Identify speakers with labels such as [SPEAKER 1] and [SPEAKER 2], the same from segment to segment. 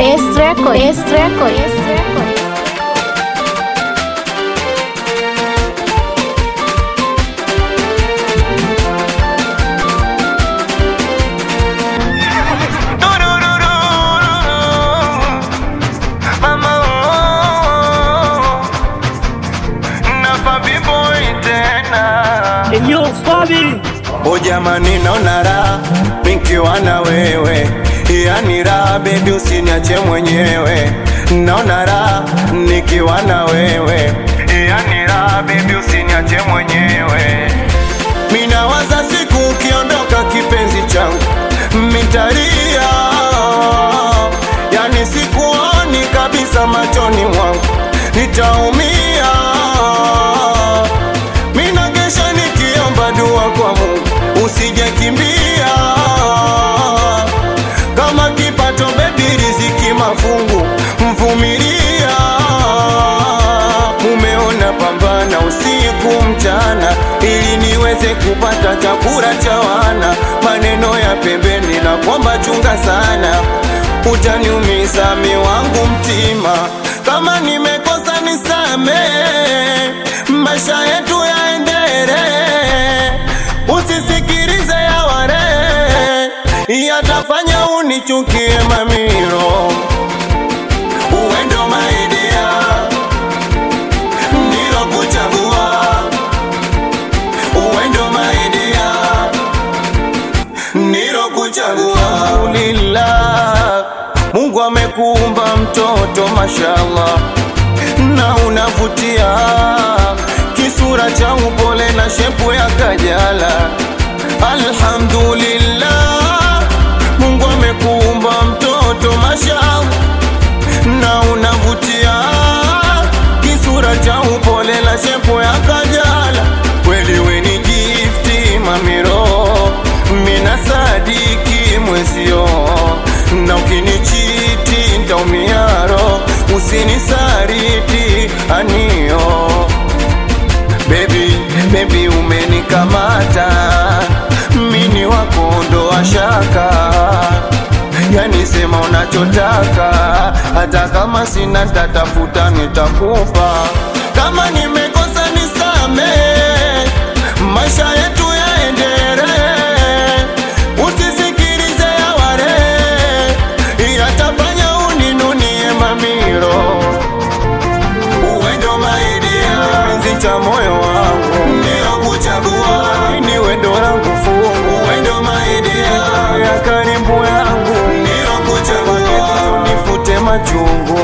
[SPEAKER 1] S Record, S Record, S Record.
[SPEAKER 2] Mama, oh, nafa boy tena.
[SPEAKER 3] Enyo Fabi
[SPEAKER 2] O jamani, naona raha nikiwa na wewe, yani raha bebi, usiniache mwenyewe. Naona raha nikiwa na wewe, yani raha bebi, usiniache mwenyewe. Minawaza siku ukiondoka, kipenzi changu, mitalia, yani sikuoni kabisa machoni mwangu, nitaumia Mina kesha nikiomba dua kwa Mungu usije kimbia, kama kipato bebi, riziki mafungu, mvumilia. Mumeona pambana usiku mchana, ili niweze kupata chakula cha wana. Maneno ya pembeni na kwamba chunga sana, utaniumiza mi wangu mtima. Kama nimekosa nisamehe, maisha yetu yaendele, usisikilize ya wale yatafanya unichukie mamiro. Uwendo maidia ndilo kuchagua, uwendo maidia ndilo kuchagua. Alhamdulillah, Mungu amekuumba mtoto mashallah, na unavutia kisura cha upole na shepu ya kajala. Alhamdulillah, Mungu amekuumba mtoto mashallah, na unavutia kisura cha upole na shepu ya kajala. Kweli we ni gifti mamiro, mina sadiki mwezio, na ukinichiti ntaumia roho, usinisariti anio Baby, baby umenikamata mini wako ndo washaka yani sema unachotaka hata kama sina tatafuta nitakupa kama nimekosa nisame maisha yetu yaendere usisikilize ya wale yatafanya uninunie mamiro uwendo maidia penzi cha moyo wangu ndio kuchagua ni wendo langu fungu uwendo maidia ya karibu yangu ndio kuchagua nifute machungu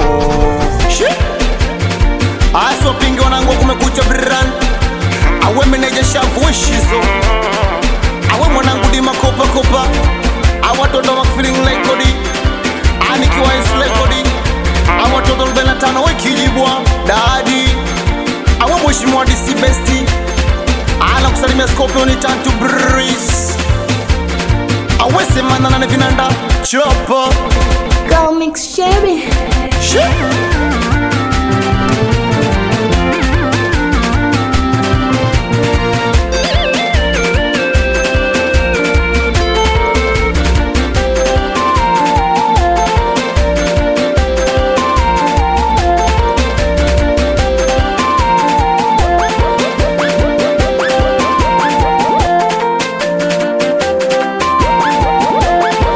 [SPEAKER 2] aso pingi wanangu kumekucha bran awe meneja shavuishizo awe mwanangu dima kopa kopa awatoto wa feeling like kodi anikiwa islekodi awatoto 45 wekijibwa dadi awe mheshimiwa DC besti ana kusalimia Scorpion tantu breeze awe semana na vinanda chopo
[SPEAKER 1] Go mix Sherry.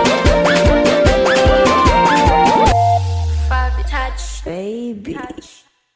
[SPEAKER 4] Touch.
[SPEAKER 1] Baby.
[SPEAKER 4] Touch.